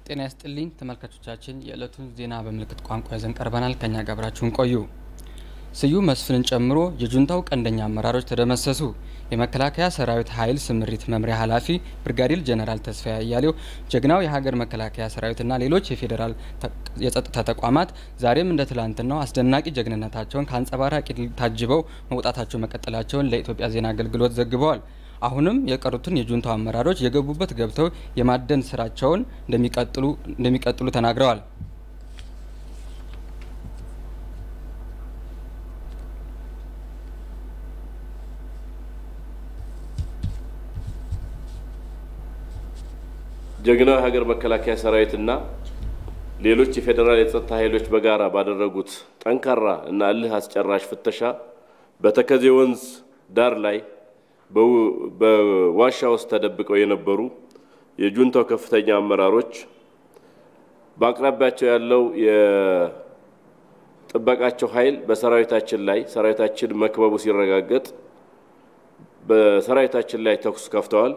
ጤና ይስጥልኝ ተመልካቾቻችን፣ የዕለቱን ዜና በምልክት ቋንቋ ይዘን ቀርበናል። ከኛ ጋር አብራችሁን ቆዩ። ስዩም መስፍንን ጨምሮ የጁንታው ቀንደኛ አመራሮች ተደመሰሱ። የመከላከያ ሰራዊት ኃይል ስምሪት መምሪያ ኃላፊ ብርጋዴር ጀነራል ተስፋዬ አያሌው ጀግናው የሀገር መከላከያ ሰራዊትና ሌሎች የፌዴራል የጸጥታ ተቋማት ዛሬም እንደ ትላንትናው አስደናቂ ጀግንነታቸውን ከአንጸባራቂ ድል ታጅበው መውጣታቸው መቀጠላቸውን ለኢትዮጵያ ዜና አገልግሎት ዘግበዋል። አሁንም የቀሩትን የጁንታው አመራሮች የገቡበት ገብተው የማደን ስራቸውን እንደሚቀጥሉ ተናግረዋል። ጀግናው የሀገር መከላከያ ሰራዊትና ሌሎች የፌዴራል የጸጥታ ኃይሎች በጋራ ባደረጉት ጠንካራ እና እልህ አስጨራሽ ፍተሻ በተከዜ ወንዝ ዳር ላይ በዋሻ ውስጥ ተደብቀው የነበሩ የጁንታው ከፍተኛ አመራሮች በአቅራቢያቸው ያለው የጥበቃቸው ኃይል በሰራዊታችን ላይ ሰራዊታችን መክበቡ ሲረጋገጥ በሰራዊታችን ላይ ተኩስ ከፍተዋል።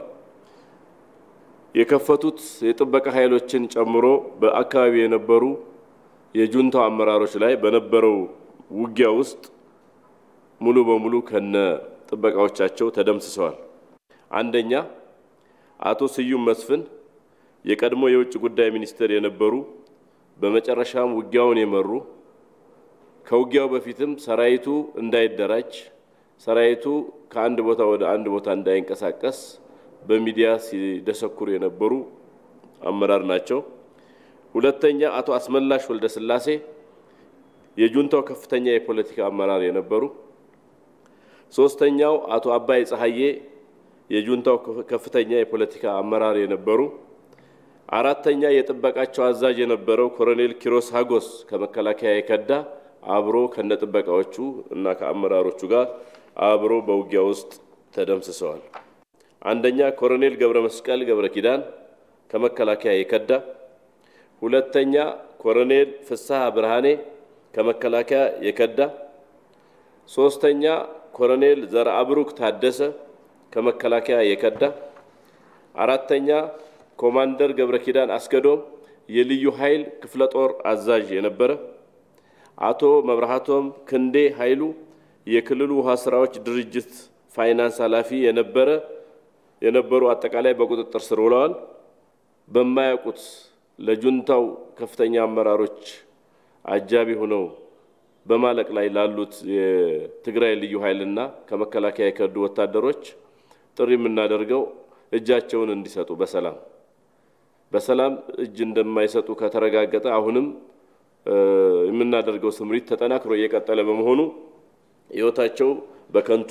የከፈቱት የጥበቃ ኃይሎችን ጨምሮ በአካባቢ የነበሩ የጁንታው አመራሮች ላይ በነበረው ውጊያ ውስጥ ሙሉ በሙሉ ከነ ጥበቃዎቻቸው ተደምስሰዋል። አንደኛ አቶ ስዩም መስፍን የቀድሞ የውጭ ጉዳይ ሚኒስትር የነበሩ በመጨረሻም ውጊያውን የመሩ ከውጊያው በፊትም ሰራዊቱ እንዳይደራጅ ሰራዊቱ ከአንድ ቦታ ወደ አንድ ቦታ እንዳይንቀሳቀስ በሚዲያ ሲደሰኩሩ የነበሩ አመራር ናቸው። ሁለተኛ አቶ አስመላሽ ወልደ ስላሴ የጁንታው ከፍተኛ የፖለቲካ አመራር የነበሩ ሶስተኛው አቶ አባይ ፀሐዬ የጁንታው ከፍተኛ የፖለቲካ አመራር የነበሩ፣ አራተኛ የጥበቃቸው አዛዥ የነበረው ኮሎኔል ኪሮስ ሀጎስ ከመከላከያ የከዳ አብሮ ከነጥበቃዎቹ እና ከአመራሮቹ ጋር አብሮ በውጊያ ውስጥ ተደምስሰዋል። አንደኛ ኮሎኔል ገብረ መስቀል ገብረ ኪዳን ከመከላከያ የከዳ፣ ሁለተኛ ኮሎኔል ፍስሐ ብርሃኔ ከመከላከያ የከዳ፣ ሶስተኛ ኮሎኔል ዘርአብሩክ ታደሰ ከመከላከያ የከዳ፣ አራተኛ ኮማንደር ገብረ ኪዳን አስገዶም የልዩ ኃይል ክፍለ ጦር አዛዥ የነበረ፣ አቶ መብራሃቶም ክንዴ ኃይሉ የክልሉ ውሃ ስራዎች ድርጅት ፋይናንስ ኃላፊ የነበረ የነበሩ አጠቃላይ በቁጥጥር ስር ውለዋል። በማያውቁት ለጁንታው ከፍተኛ አመራሮች አጃቢ ሆነው በማለቅ ላይ ላሉት የትግራይ ልዩ ኃይልና ከመከላከያ የከዱ ወታደሮች ጥሪ የምናደርገው እጃቸውን እንዲሰጡ በሰላም በሰላም እጅ እንደማይሰጡ ከተረጋገጠ አሁንም የምናደርገው ስምሪት ተጠናክሮ እየቀጠለ በመሆኑ ሕይወታቸው በከንቱ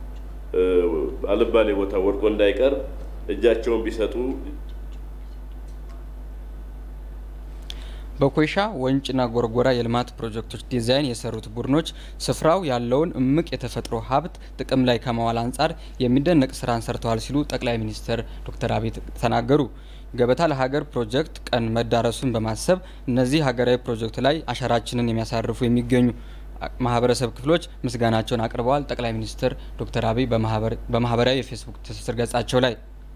አልባሌ ቦታ ወድቆ እንዳይቀር እጃቸውን ቢሰጡ በኮይሻ ወንጭና ጎርጎራ የልማት ፕሮጀክቶች ዲዛይን የሰሩት ቡድኖች ስፍራው ያለውን እምቅ የተፈጥሮ ሀብት ጥቅም ላይ ከማዋል አንጻር የሚደነቅ ስራን ሰርተዋል ሲሉ ጠቅላይ ሚኒስትር ዶክተር አብይ ተናገሩ። ገበታ ለሀገር ፕሮጀክት ቀን መዳረሱን በማሰብ እነዚህ ሀገራዊ ፕሮጀክት ላይ አሻራችንን የሚያሳርፉ የሚገኙ ማህበረሰብ ክፍሎች ምስጋናቸውን አቅርበዋል። ጠቅላይ ሚኒስትር ዶክተር አብይ በማህበራዊ የፌስቡክ ትስስር ገጻቸው ላይ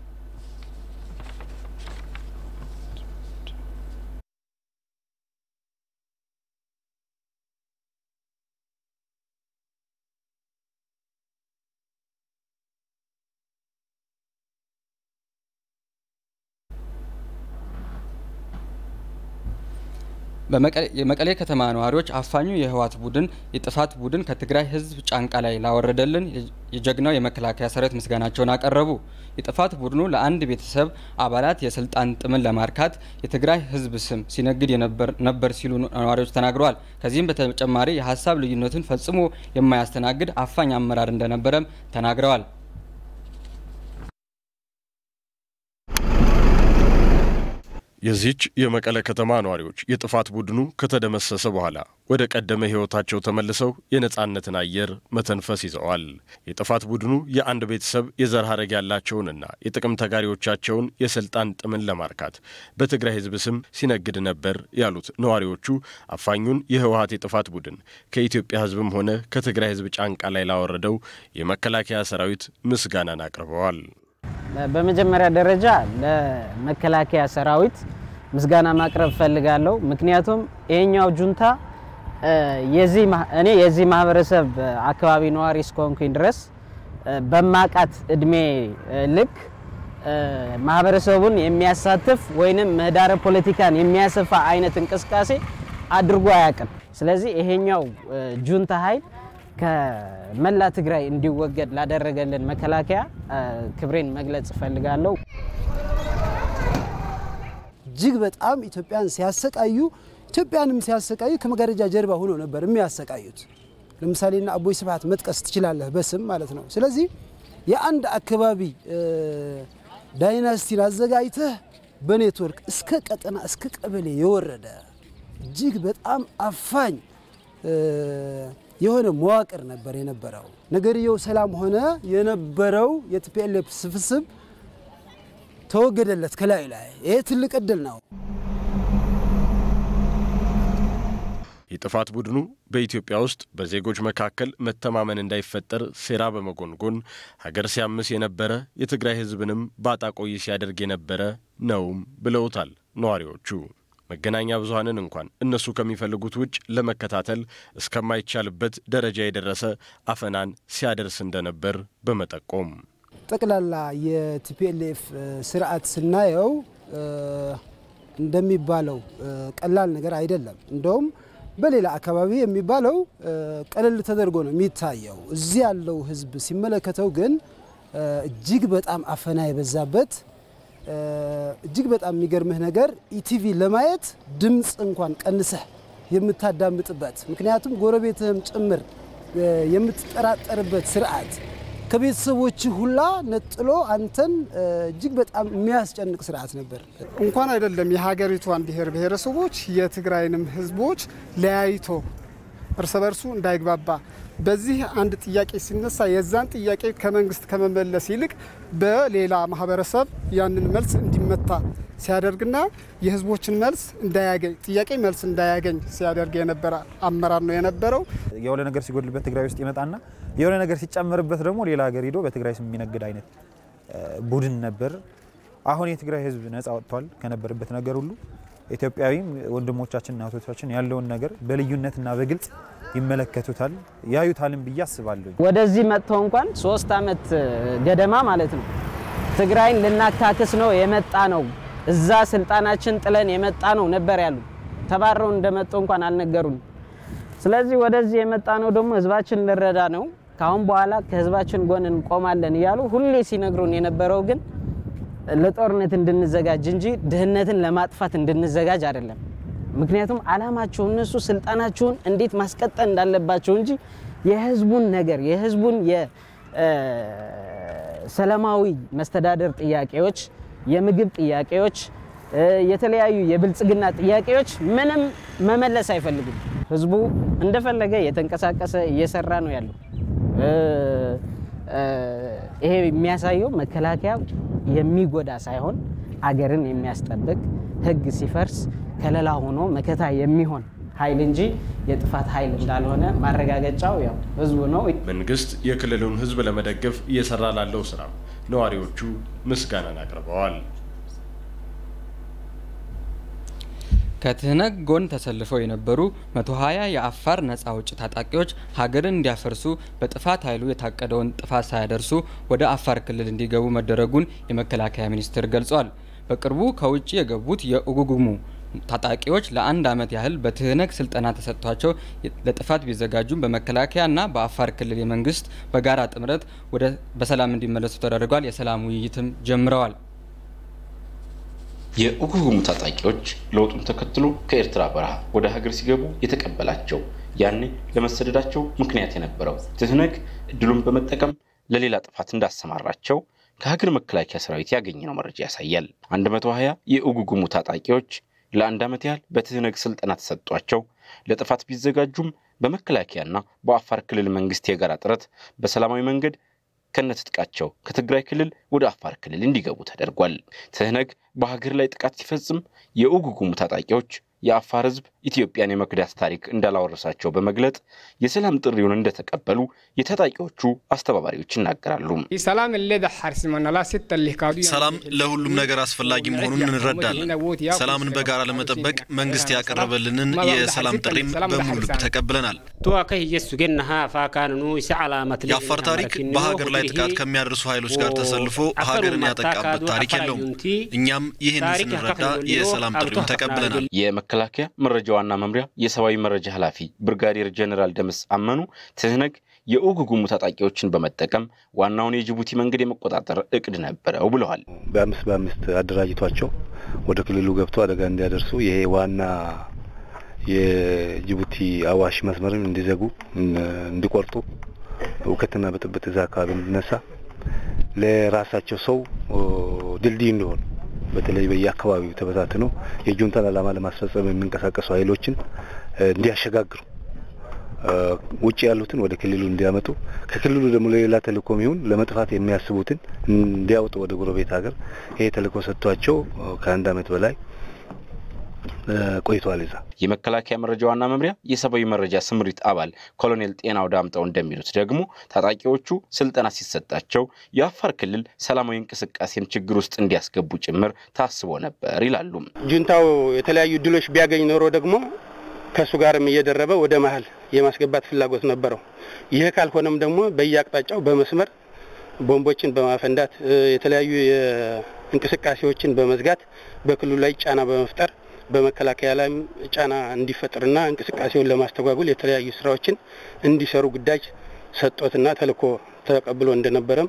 የመቀሌ ከተማ ነዋሪዎች አፋኙ የህወሓት ቡድን የጥፋት ቡድን ከትግራይ ህዝብ ጫንቃ ላይ ላወረደልን የጀግናው የመከላከያ ሰራዊት ምስጋናቸውን አቀረቡ። የጥፋት ቡድኑ ለአንድ ቤተሰብ አባላት የስልጣን ጥምን ለማርካት የትግራይ ህዝብ ስም ሲነግድ ነበር ሲሉ ነዋሪዎች ተናግረዋል። ከዚህም በተጨማሪ የሀሳብ ልዩነትን ፈጽሞ የማያስተናግድ አፋኝ አመራር እንደነበረም ተናግረዋል። የዚህች የመቀለ ከተማ ነዋሪዎች የጥፋት ቡድኑ ከተደመሰሰ በኋላ ወደ ቀደመ ህይወታቸው ተመልሰው የነጻነትን አየር መተንፈስ ይዘዋል። የጥፋት ቡድኑ የአንድ ቤተሰብ የዘር ሐረግ ያላቸውንና የጥቅም ተጋሪዎቻቸውን የስልጣን ጥምን ለማርካት በትግራይ ህዝብ ስም ሲነግድ ነበር ያሉት ነዋሪዎቹ አፋኙን የህወሀት የጥፋት ቡድን ከኢትዮጵያ ህዝብም ሆነ ከትግራይ ህዝብ ጫንቃ ላይ ላወረደው የመከላከያ ሰራዊት ምስጋናን አቅርበዋል። በመጀመሪያ ደረጃ ለመከላከያ ሰራዊት ምስጋና ማቅረብ እፈልጋለሁ። ምክንያቱም ይሄኛው ጁንታ እኔ የዚህ ማህበረሰብ አካባቢ ነዋሪ እስከሆንኩኝ ድረስ በማቃት እድሜ ልክ ማህበረሰቡን የሚያሳትፍ ወይንም ምህዳረ ፖለቲካን የሚያሰፋ አይነት እንቅስቃሴ አድርጎ አያውቅም። ስለዚህ ይሄኛው ጁንታ ኃይል ከመላ ትግራይ እንዲወገድ ላደረገልን መከላከያ ክብሬን መግለጽ እፈልጋለሁ። እጅግ በጣም ኢትዮጵያን ሲያሰቃዩ ኢትዮጵያንም ሲያሰቃዩ ከመጋረጃ ጀርባ ሆኖ ነበር የሚያሰቃዩት። ለምሳሌና አቦይ ስብሃት መጥቀስ ትችላለህ በስም ማለት ነው። ስለዚህ የአንድ አካባቢ ዳይናስቲን አዘጋጅተህ በኔትወርክ እስከ ቀጠና እስከ ቀበሌ የወረደ እጅግ በጣም አፋኝ የሆነ መዋቅር ነበር የነበረው። ነገርየው ሰላም ሆነ። የነበረው የቲፒኤልኤፍ ስብስብ ተወገደለት ከላይ ላይ። ይሄ ትልቅ እድል ነው። የጥፋት ቡድኑ በኢትዮጵያ ውስጥ በዜጎች መካከል መተማመን እንዳይፈጠር ሴራ በመጎንጎን ሀገር ሲያምስ የነበረ የትግራይ ሕዝብንም ባጣቆይ ሲያደርግ የነበረ ነውም ብለውታል ነዋሪዎቹ። መገናኛ ብዙኃንን እንኳን እነሱ ከሚፈልጉት ውጭ ለመከታተል እስከማይቻልበት ደረጃ የደረሰ አፈናን ሲያደርስ እንደነበር በመጠቆም ጠቅላላ የቲፒኤልኤፍ ስርዓት ስናየው እንደሚባለው ቀላል ነገር አይደለም። እንደውም በሌላ አካባቢ የሚባለው ቀለል ተደርጎ ነው የሚታየው። እዚህ ያለው ህዝብ ሲመለከተው ግን እጅግ በጣም አፈና የበዛበት እጅግ በጣም የሚገርምህ ነገር ኢቲቪ ለማየት ድምፅ እንኳን ቀንሰህ የምታዳምጥበት ምክንያቱም ጎረቤትህም ጭምር የምትጠራጠርበት ስርዓት ከቤተሰቦች ሁላ ነጥሎ አንተን እጅግ በጣም የሚያስጨንቅ ስርዓት ነበር። እንኳን አይደለም የሀገሪቷን ብሔር ብሔረሰቦች የትግራይንም ህዝቦች ለያይቶ እርስ በርሱ እንዳይግባባ በዚህ አንድ ጥያቄ ሲነሳ የዛን ጥያቄ ከመንግስት ከመመለስ ይልቅ በሌላ ማህበረሰብ ያንን መልስ እንዲመታ ሲያደርግና የህዝቦችን መልስ እንዳያገኝ ጥያቄ መልስ እንዳያገኝ ሲያደርግ የነበረ አመራር ነው የነበረው። የሆነ ነገር ሲጎድልበት ትግራይ ውስጥ ይመጣና የሆነ ነገር ሲጨመርበት ደግሞ ሌላ ሀገር ሄዶ በትግራይ ስም የሚነግድ አይነት ቡድን ነበር። አሁን የትግራይ ህዝብ ነጻ ወጥቷል ከነበረበት ነገር ሁሉ። ኢትዮጵያዊም ወንድሞቻችንና እህቶቻችን ያለውን ነገር በልዩነትና በግልጽ ይመለከቱታል ያዩታልም ብዬ አስባለሁ። ወደዚህ መጥተው እንኳን ሶስት አመት ገደማ ማለት ነው ትግራይን ልናካክስ ነው የመጣ ነው እዛ ስልጣናችን ጥለን የመጣ ነው ነበር ያሉ። ተባረው እንደመጡ እንኳን አልነገሩን። ስለዚህ ወደዚህ የመጣ ነው ደግሞ ህዝባችን ልረዳ ነው፣ ካሁን በኋላ ከህዝባችን ጎን እንቆማለን እያሉ ሁሌ ሲነግሩን የነበረው ግን ለጦርነት እንድንዘጋጅ እንጂ ድህነትን ለማጥፋት እንድንዘጋጅ አይደለም። ምክንያቱም አላማቸው እነሱ ስልጣናቸውን እንዴት ማስቀጠል እንዳለባቸው እንጂ የህዝቡን ነገር የህዝቡን የሰላማዊ መስተዳደር ጥያቄዎች፣ የምግብ ጥያቄዎች፣ የተለያዩ የብልጽግና ጥያቄዎች ምንም መመለስ አይፈልጉም። ህዝቡ እንደፈለገ የተንቀሳቀሰ እየሰራ ነው ያለው። ይሄ የሚያሳየው መከላከያ የሚጎዳ ሳይሆን አገርን የሚያስጠብቅ ህግ ሲፈርስ ከለላ ሆኖ መከታ የሚሆን ኃይል እንጂ የጥፋት ኃይል እንዳልሆነ ማረጋገጫው ያው ህዝቡ ነው። መንግስት የክልሉን ህዝብ ለመደገፍ እየሰራ ላለው ስራ ነዋሪዎቹ ምስጋናን አቅርበዋል። ከትህነግ ጎን ተሰልፈው የነበሩ 120 የአፋር ነጻ አውጪ ታጣቂዎች ሀገርን እንዲያፈርሱ በጥፋት ኃይሉ የታቀደውን ጥፋት ሳያደርሱ ወደ አፋር ክልል እንዲገቡ መደረጉን የመከላከያ ሚኒስቴር ገልጿል። በቅርቡ ከውጭ የገቡት የኡጉጉሙ ታጣቂዎች ለአንድ ዓመት ያህል በትህነግ ስልጠና ተሰጥቷቸው ለጥፋት ቢዘጋጁም በመከላከያና በአፋር ክልል የመንግስት በጋራ ጥምረት ወደ በሰላም እንዲመለሱ ተደርጓል። የሰላም ውይይትም ጀምረዋል። የኡጉጉሙ ታጣቂዎች ለውጡን ተከትሎ ከኤርትራ በረሃ ወደ ሀገር ሲገቡ የተቀበላቸው ያኔ ለመሰደዳቸው ምክንያት የነበረው ትህነግ እድሉን በመጠቀም ለሌላ ጥፋት እንዳሰማራቸው ከሀገር መከላከያ ሰራዊት ያገኘነው መረጃ ያሳያል። 120 የኡጉጉሙ ታጣቂዎች ለአንድ ዓመት ያህል በትህነግ ስልጠና ተሰጧቸው ለጥፋት ቢዘጋጁም በመከላከያና በአፋር ክልል መንግስት የጋራ ጥረት በሰላማዊ መንገድ ከነትጥቃቸው ከትግራይ ክልል ወደ አፋር ክልል እንዲገቡ ተደርጓል። ትህነግ በሀገር ላይ ጥቃት ሲፈጽም የኡጉጉሙ ታጣቂዎች የአፋር ሕዝብ ኢትዮጵያን የመክዳት ታሪክ እንዳላወረሳቸው በመግለጥ የሰላም ጥሪውን እንደተቀበሉ የታጣቂዎቹ አስተባባሪዎች ይናገራሉ። ሰላም ለሁሉም ነገር አስፈላጊ መሆኑን እንረዳለን። ሰላምን በጋራ ለመጠበቅ መንግስት ያቀረበልንን የሰላም ጥሪም በሙሉ ተቀብለናል። የአፋር ታሪክ በሀገር ላይ ጥቃት ከሚያደርሱ ኃይሎች ጋር ተሰልፎ ሀገርን ያጠቃበት ታሪክ የለውም። እኛም ይህንን ስንረዳ የሰላም ጥሪውን ተቀብለናል። የመከላከያ መረጃ ዋና መምሪያ የሰብአዊ መረጃ ኃላፊ ብርጋዴር ጀኔራል ደምስ አመኑ ትህነግ የኡጉጉሙ ታጣቂዎችን በመጠቀም ዋናውን የጅቡቲ መንገድ የመቆጣጠር እቅድ ነበረው ብለዋል። በአምስት በአምስት አደራጅቷቸው ወደ ክልሉ ገብቶ አደጋ እንዲያደርሱ ይሄ ዋና የጅቡቲ አዋሽ መስመርን እንዲዘጉ እንዲቆርጡ እውከትና ብጥብጥ እዛ አካባቢ እንዲነሳ ለራሳቸው ሰው ድልድይ እንዲሆኑ በተለይ በየአካባቢው ተበታትነው የጁንታን ዓላማ ለማስፈጸም የሚንቀሳቀሱ ኃይሎችን እንዲያሸጋግሩ ውጭ ያሉትን ወደ ክልሉ እንዲያመጡ ከክልሉ ደግሞ ለሌላ ተልእኮም ይሁን ለመጥፋት የሚያስቡትን እንዲያወጡ ወደ ጎረቤት ሀገር ይሄ ተልእኮ ሰጥቷቸው ከአንድ ዓመት በላይ ቆይተዋል። እዛ የመከላከያ መረጃ ዋና መምሪያ የሰብአዊ መረጃ ስምሪት አባል ኮሎኔል ጤናው ዳምጠው እንደሚሉት ደግሞ ታጣቂዎቹ ስልጠና ሲሰጣቸው የአፋር ክልል ሰላማዊ እንቅስቃሴን ችግር ውስጥ እንዲያስገቡ ጭምር ታስቦ ነበር ይላሉ። ጁንታው የተለያዩ ድሎች ቢያገኝ ኖሮ ደግሞ ከእሱ ጋርም እየደረበ ወደ መሀል የማስገባት ፍላጎት ነበረው። ይህ ካልሆነም ደግሞ በየአቅጣጫው በመስመር ቦምቦችን በማፈንዳት የተለያዩ እንቅስቃሴዎችን በመዝጋት በክልሉ ላይ ጫና በመፍጠር በመከላከያ ላይም ጫና እንዲፈጥርና እንቅስቃሴውን ለማስተጓጉል የተለያዩ ስራዎችን እንዲሰሩ ግዳጅ ሰጦትና ተልእኮ ተቀብሎ እንደነበረም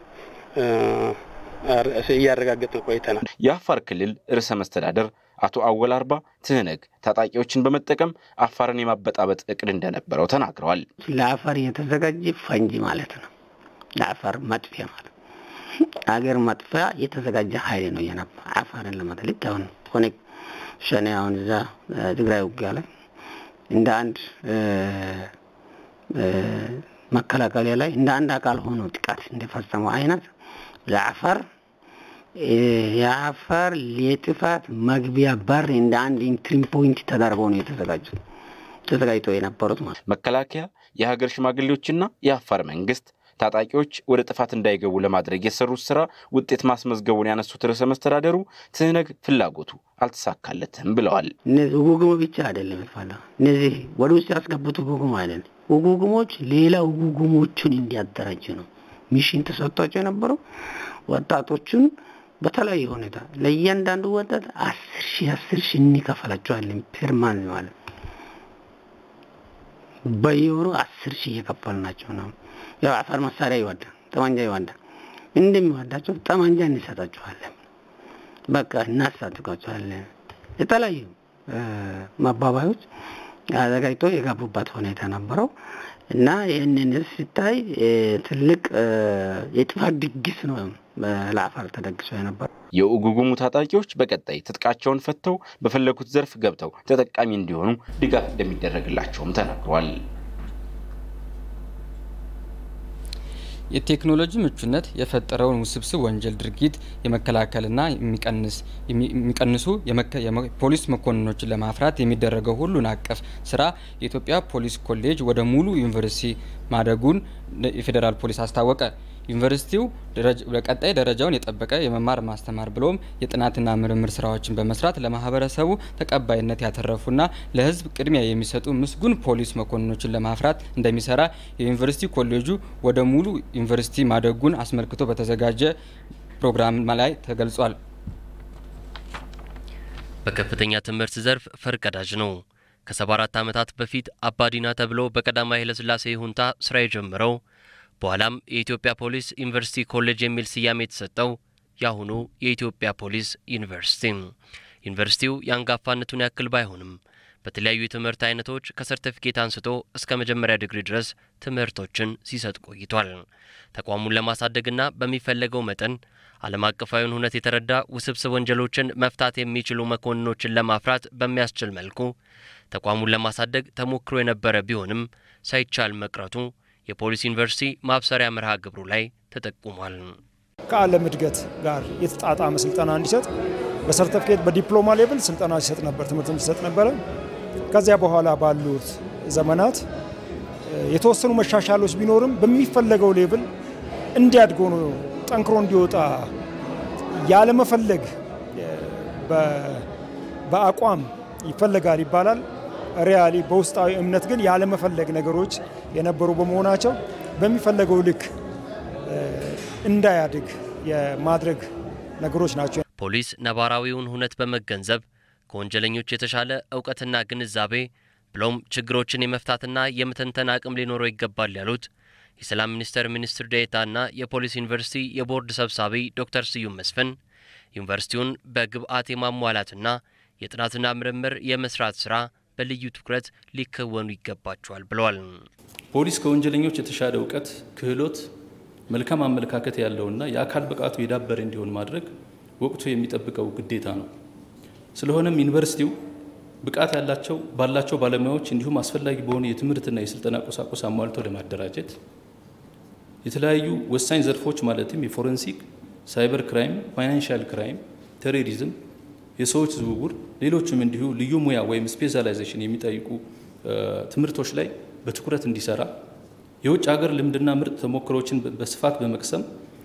እያረጋገጥን ቆይተናል። የአፋር ክልል ርዕሰ መስተዳደር አቶ አወል አርባ ትህነግ ታጣቂዎችን በመጠቀም አፋርን የማበጣበጥ እቅድ እንደነበረው ተናግረዋል። ለአፋር የተዘጋጀ ፈንጂ ማለት ነው። ለአፋር መጥፊያ ማለት አገር መጥፊያ የተዘጋጀ ኃይል ነው የነበር አፋርን ለመትልት አሁን ሆነ ሸኔ አሁን እዛ ትግራይ ውጊያ ላይ እንደ አንድ መከላከያ ላይ እንደ አንድ አካል ሆኖ ጥቃት እንደፈጸመው አይነት ለአፋር የአፋር የጥፋት መግቢያ በር እንደ አንድ ኢንትሪ ፖይንት ተደርገው ነው የተዘጋጁት ተዘጋጅተው የነበሩት ማለት መከላከያ፣ የሀገር ሽማግሌዎችና የአፋር መንግስት ታጣቂዎች ወደ ጥፋት እንዳይገቡ ለማድረግ የሰሩት ስራ ውጤት ማስመዝገቡን ያነሱት ርዕሰ መስተዳደሩ ትህነግ ፍላጎቱ አልተሳካለትም ብለዋል። እነዚህ ውጉጉሞ ብቻ አይደለም ይፋላ እነዚህ ወደ ውስጥ ያስገቡት ውጉጉሞ አይደለም። ውጉጉሞች ሌላ ውጉጉሞቹን እንዲያደራጅ ነው ሚሽን ተሰጥቷቸው የነበረው ወጣቶቹን በተለያየ ሁኔታ ለእያንዳንዱ ወጣት አስር ሺህ አስር ሺህ እንከፈላቸዋለን ፐርማን ማለት በየወሩ አስር ሺህ እየከፈልናቸው ነው። ያው አፋር መሳሪያ ይወዳል፣ ጠመንጃ ይወዳል። እንደሚወዳቸው ጠመንጃ እንሰጣቸዋለን። በቃ እናስታጥቃቸዋለን። የተለያዩ መባባዮች አዘጋጅቶ የገቡበት ሁኔታ ነበረው እና ይህንን ሲታይ ትልቅ የጥፋት ድግስ ነው ለአፋር ተደግሶ የነበረው። የኡጉጉሙ ታጣቂዎች በቀጣይ ትጥቃቸውን ፈተው በፈለጉት ዘርፍ ገብተው ተጠቃሚ እንዲሆኑ ድጋፍ እንደሚደረግላቸውም ተናግሯል። የቴክኖሎጂ ምቹነት የፈጠረውን ውስብስብ ወንጀል ድርጊት የመከላከልና የሚቀንሱ የፖሊስ መኮንኖችን ለማፍራት የሚደረገው ሁሉን አቀፍ ስራ የኢትዮጵያ ፖሊስ ኮሌጅ ወደ ሙሉ ዩኒቨርሲቲ ማደጉን የፌዴራል ፖሊስ አስታወቀ። ዩኒቨርሲቲው በቀጣይ ደረጃውን የጠበቀ የመማር ማስተማር ብሎም የጥናትና ምርምር ስራዎችን በመስራት ለማህበረሰቡ ተቀባይነት ያተረፉና ለሕዝብ ቅድሚያ የሚሰጡ ምስጉን ፖሊስ መኮንኖችን ለማፍራት እንደሚሰራ የዩኒቨርሲቲ ኮሌጁ ወደ ሙሉ ዩኒቨርሲቲ ማደጉን አስመልክቶ በተዘጋጀ ፕሮግራም ላይ ተገልጿል። በከፍተኛ ትምህርት ዘርፍ ፈርቀዳጅ ነው። ከሰባ አራት ዓመታት በፊት አባዲና ተብሎ በቀዳማዊ ኃይለሥላሴ ይሁንታ ስራ የጀመረው በኋላም የኢትዮጵያ ፖሊስ ዩኒቨርሲቲ ኮሌጅ የሚል ስያሜ የተሰጠው የአሁኑ የኢትዮጵያ ፖሊስ ዩኒቨርሲቲ። ዩኒቨርሲቲው የአንጋፋነቱን ያክል ባይሆንም በተለያዩ የትምህርት አይነቶች ከሰርተፊኬት አንስቶ እስከ መጀመሪያ ዲግሪ ድረስ ትምህርቶችን ሲሰጥ ቆይቷል። ተቋሙን ለማሳደግና በሚፈለገው መጠን ዓለም አቀፋዊውን ሁነት የተረዳ ውስብስብ ወንጀሎችን መፍታት የሚችሉ መኮንኖችን ለማፍራት በሚያስችል መልኩ ተቋሙን ለማሳደግ ተሞክሮ የነበረ ቢሆንም ሳይቻል መቅረቱ የፖሊስ ዩኒቨርሲቲ ማብሰሪያ መርሃ ግብሩ ላይ ተጠቁሟል። ከዓለም እድገት ጋር የተጣጣመ ስልጠና እንዲሰጥ በሰርተፍኬት በዲፕሎማ ሌቭል ስልጠና ሲሰጥ ነበር፣ ትምህርት ሲሰጥ ነበረ። ከዚያ በኋላ ባሉት ዘመናት የተወሰኑ መሻሻሎች ቢኖርም በሚፈለገው ሌቭል እንዲያድግ ሆኖ ጠንክሮ እንዲወጣ ያለመፈለግ በአቋም ይፈለጋል ይባላል። ሪያሊ በውስጣዊ እምነት ግን ያለመፈለግ ነገሮች የነበሩ በመሆናቸው በሚፈለገው ልክ እንዳያድግ የማድረግ ነገሮች ናቸው። ፖሊስ ነባራዊውን ሁነት በመገንዘብ ከወንጀለኞች የተሻለ እውቀትና ግንዛቤ ብሎም ችግሮችን የመፍታትና የመተንተን አቅም ሊኖረው ይገባል ያሉት የሰላም ሚኒስቴር ሚኒስትር ዴኤታና የፖሊስ ዩኒቨርሲቲ የቦርድ ሰብሳቢ ዶክተር ስዩም መስፍን ዩኒቨርሲቲውን በግብዓት የማሟላትና የጥናትና ምርምር የመስራት ስራ በልዩ ትኩረት ሊከወኑ ይገባቸዋል ብለዋል። ፖሊስ ከወንጀለኞች የተሻለ እውቀት፣ ክህሎት፣ መልካም አመለካከት ያለውና የአካል ብቃቱ የዳበረ እንዲሆን ማድረግ ወቅቱ የሚጠብቀው ግዴታ ነው። ስለሆነም ዩኒቨርሲቲው ብቃት ያላቸው ባላቸው ባለሙያዎች እንዲሁም አስፈላጊ በሆኑ የትምህርትና የስልጠና ቁሳቁስ አሟልቶ ለማደራጀት የተለያዩ ወሳኝ ዘርፎች ማለትም የፎረንሲክ፣ ሳይበር ክራይም፣ ፋይናንሻል ክራይም፣ ቴሮሪዝም፣ የሰዎች ዝውውር፣ ሌሎችም እንዲሁ ልዩ ሙያ ወይም ስፔሻላይዜሽን የሚጠይቁ ትምህርቶች ላይ በትኩረት እንዲሰራ የውጭ ሀገር ልምድና ምርጥ ተሞክሮችን በስፋት በመቅሰም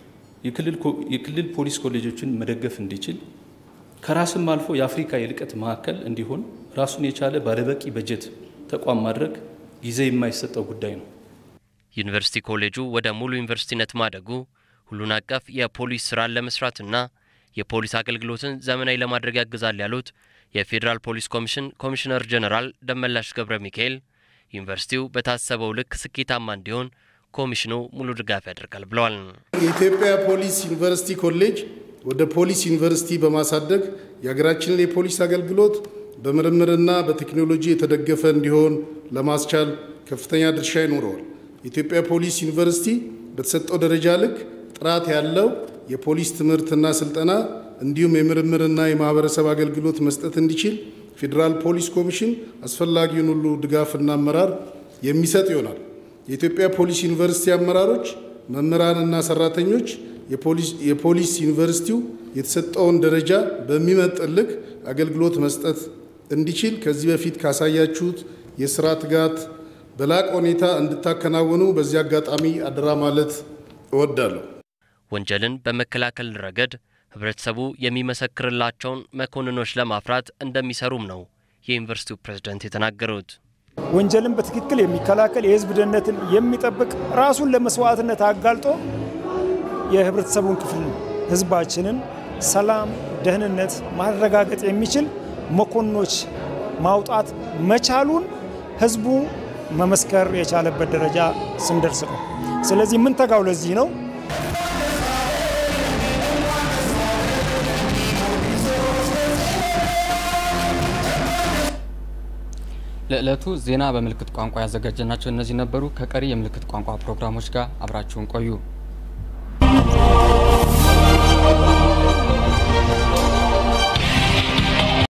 የክልል ፖሊስ ኮሌጆችን መደገፍ እንዲችል ከራስም አልፎ የአፍሪካ የልቀት ማዕከል እንዲሆን ራሱን የቻለ ባለበቂ በጀት ተቋም ማድረግ ጊዜ የማይሰጠው ጉዳይ ነው። ዩኒቨርሲቲ ኮሌጁ ወደ ሙሉ ዩኒቨርሲቲነት ማደጉ ሁሉን አቀፍ የፖሊስ ስራን ለመስራትና የፖሊስ አገልግሎትን ዘመናዊ ለማድረግ ያግዛል ያሉት የፌዴራል ፖሊስ ኮሚሽን ኮሚሽነር ጀነራል ደመላሽ ገብረ ሚካኤል ዩኒቨርሲቲው በታሰበው ልክ ስኬታማ እንዲሆን ኮሚሽኑ ሙሉ ድጋፍ ያደርጋል ብለዋል። የኢትዮጵያ ፖሊስ ዩኒቨርሲቲ ኮሌጅ ወደ ፖሊስ ዩኒቨርሲቲ በማሳደግ የሀገራችንን የፖሊስ አገልግሎት በምርምርና በቴክኖሎጂ የተደገፈ እንዲሆን ለማስቻል ከፍተኛ ድርሻ ይኖረዋል። የኢትዮጵያ ፖሊስ ዩኒቨርሲቲ በተሰጠው ደረጃ ልክ ጥራት ያለው የፖሊስ ትምህርትና ስልጠና እንዲሁም የምርምርና የማህበረሰብ አገልግሎት መስጠት እንዲችል ፌዴራል ፖሊስ ኮሚሽን አስፈላጊውን ሁሉ ድጋፍና አመራር የሚሰጥ ይሆናል። የኢትዮጵያ ፖሊስ ዩኒቨርሲቲ አመራሮች፣ መምህራንና ሰራተኞች የፖሊስ ዩኒቨርሲቲው የተሰጠውን ደረጃ በሚመጥን ልክ አገልግሎት መስጠት እንዲችል ከዚህ በፊት ካሳያችሁት የስራ ትጋት በላቀ ሁኔታ እንድታከናውኑ በዚህ አጋጣሚ አደራ ማለት እወዳለሁ። ወንጀልን በመከላከል ረገድ ህብረተሰቡ የሚመሰክርላቸውን መኮንኖች ለማፍራት እንደሚሰሩም ነው የዩኒቨርሲቲው ፕሬዝዳንት የተናገሩት። ወንጀልን በትክክል የሚከላከል የህዝብ ደህንነትን የሚጠብቅ ራሱን ለመስዋዕትነት አጋልጦ የህብረተሰቡን ክፍል ህዝባችንን ሰላም፣ ደህንነት ማረጋገጥ የሚችል መኮንኖች ማውጣት መቻሉን ህዝቡ መመስከር የቻለበት ደረጃ ስንደርስ ነው። ስለዚህ የምንተጋው ለዚህ ነው። ለዕለቱ ዜና በምልክት ቋንቋ ያዘጋጀናቸው እነዚህ ነበሩ። ከቀሪ የምልክት ቋንቋ ፕሮግራሞች ጋር አብራችሁን ቆዩ።